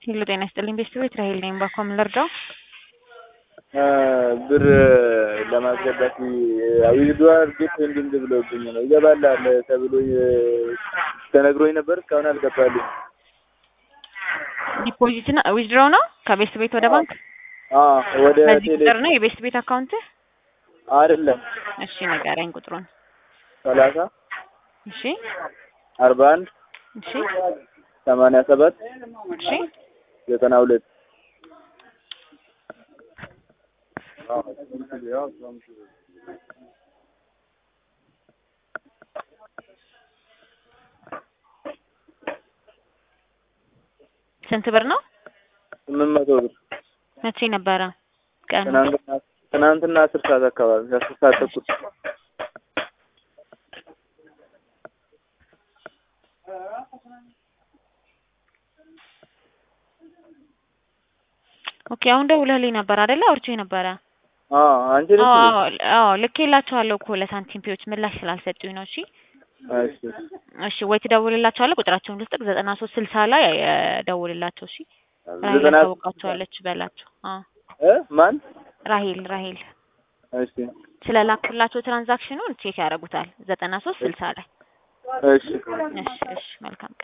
ሄሎ ጤና ይስጥልኝ ቤተሰቦች ራሄል ነኝ። ባኮም ልርዳው? ብር ለማስገባት ዊዝድዋር ጌት እንድንድ ብለውብኝ ነው ይገባላል ተብሎ ተነግሮኝ ነበር። እስካሁን አልገባልኝ። ዲፖዚት እና ዊዝድሮው ነው ከቤስት ቤት ወደ ባንክ ወደ በዚህ ቴሌ ቁጥር ነው የቤስት ቤት አካውንት? አይደለም እሺ ንገረኝ ቁጥሩን። ሰላሳ እሺ አርባ አንድ እሺ ሰማንያ ሰባት እሺ ዘጠና ሁለት ስንት ብር ነው? ስምንት መቶ ብር መቼ ነበረ ቀኑ? ትናንትና ትናንትና አስር ሰዓት አካባቢ አስር ሰዓት ተኩል ኦኬ አሁን ደውለህልኝ ነበር አይደለ? አውርቼ ነበረ። አዎ አንቺ ነሽ አዎ እንዴ? አዎ አዎ ልኬላቸዋለሁ እኮ ለሳንቲም ፒዎች ምላሽ ስላልሰጡኝ ነው። እሺ እሺ እሺ ወይ ትደውልላቸዋለህ። ቁጥራቸውን ልስጥቅ ዘጠና ሶስት ስልሳ ላይ እ ደውልላቸው። እሺ ራሄል ዘጠና ታውቃቸዋለች በላቸው። አዎ እ ማን ራሄል ራሄል እሺ ስለላኩላቸው ትራንዛክሽኑን ቼክ ያደርጉታል። ዘጠና ሶስት ስልሳ ላይ እሺ እሺ እሺ መልካም ቀን